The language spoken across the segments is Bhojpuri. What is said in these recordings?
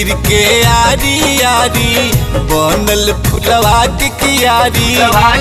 मंदिर के आरी आरी बनल फुलवा के कियारी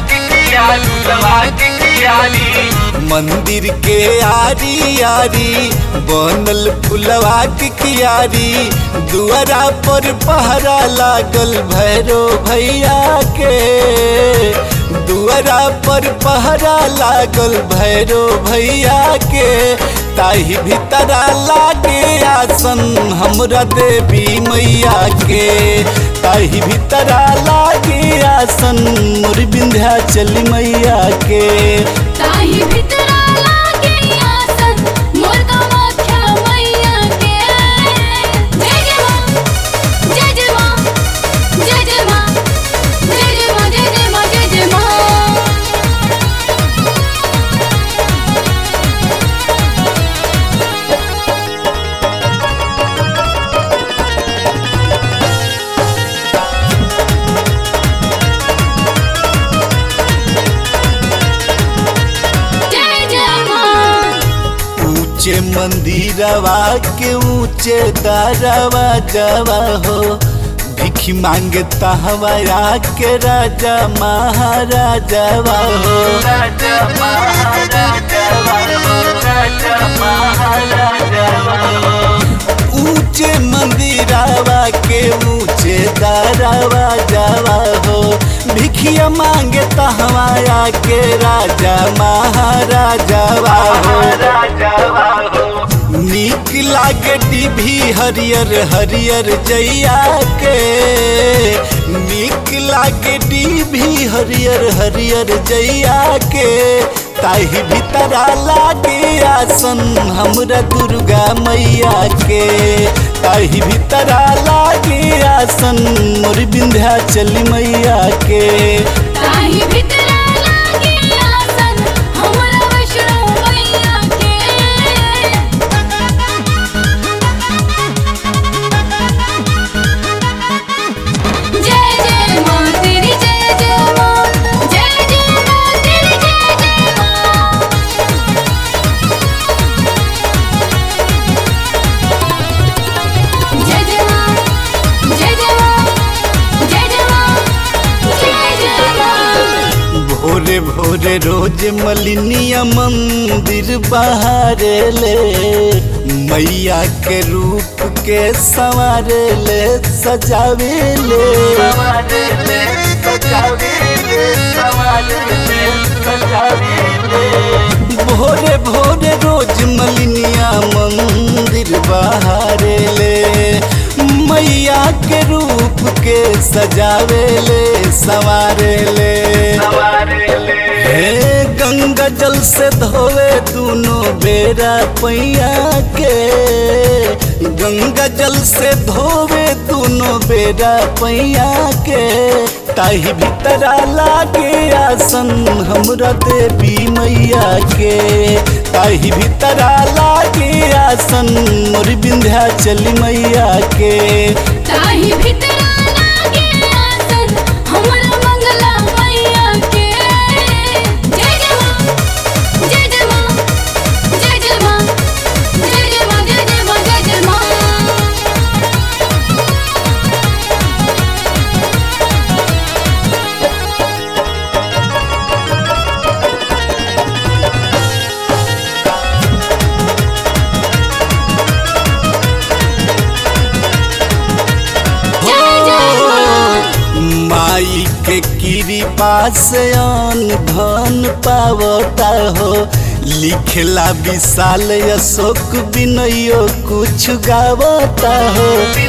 मंदिर के आरी आरी बनल फुलवा के कियारी दुआरा पर पहरा लागल भैरो भैया के दुआरा पर पहरा लागल भैरो भैया के ताही भीतरा लागे आसन हमरा देवी मैया के ताही भीतरा लागे आसन मोर विंध्या चली मैया के ताही भितरा लागे आसन मोर कामाख्या मैया के जय जय मां जय जय मां जय जय मां जय जय मां जय जय मां जय जय मां जय जय मां ऊंचे मंदिरवा के ऊंचे दारवा जवा हो भिखी मांगे तहवाया के राजा महाराजवा हो राजा महाराजवा हो राजा महाराजवा ऊंचे मंदिरवा के ऊंचे दारवा जवा हो भिखिया मांगे तहवाया के राजा महाराजवा हो नीक लागे डिभी हरियर हरियर जैया के नीक लागे डिभी हरियर हरियर जैया के ताही भीतरा लागे आसन हमरा दुर्गा मैया के ताही भीतरा लागे आसन मोर विंध्या चली मैया के ताही भितरा लागे आसन हमरा वैष्णो मैया के जय जय मां तेरी जय जय मां जय जय मां तेरी जय जय मां जय जय मां जय जय मां जय जय मां जय जय मां भोरे भोरे रोज मलिनिया मंदिर बहारे ले मैया के रूप के संवारे ले सजावे ले भोरे भोरे रोज मलिनिया मंदिर बहारे ले मैया के रूप के सजावे ले संवारे ले हे गंगा जल से धोवे दोनों बेरा पैया के गंगा जल से धोवे दोनों बेरा पैया के ताही भीतरा लागे आसन हमरा देवी मैया के ताही भीतरा लागे आसन मोर विंध्या चली मैया के ताही भितरा लागे आसन हमरा मंगला मैया के जय जय मां जय जय मां जय जय मां जय जय मां जय जय मां जय जय मां जय जय मां माई के कृपा से अन धन पावता हो लिखला विशाल अशोक विनयो कुछ गावता हो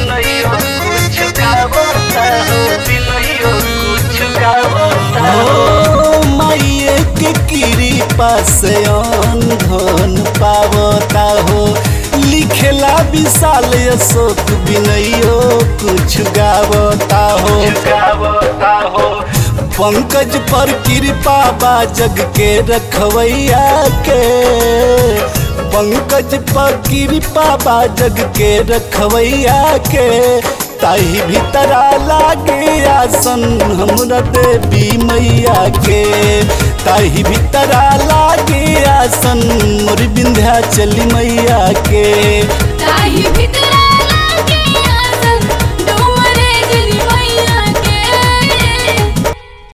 हो माइये के कृपा से अन धन पावता हो लिखला विशाल अशोक विनयो कुछ गावता हो पंकज पर कृपा बा जग के रखवैया के पंकज पर कृपा बा जग के रखवैया के ताही भीतरा लागे आसन हमरा देवी मैया के ताही भीतरा लागे आसन मोर विंध्या चली मैया के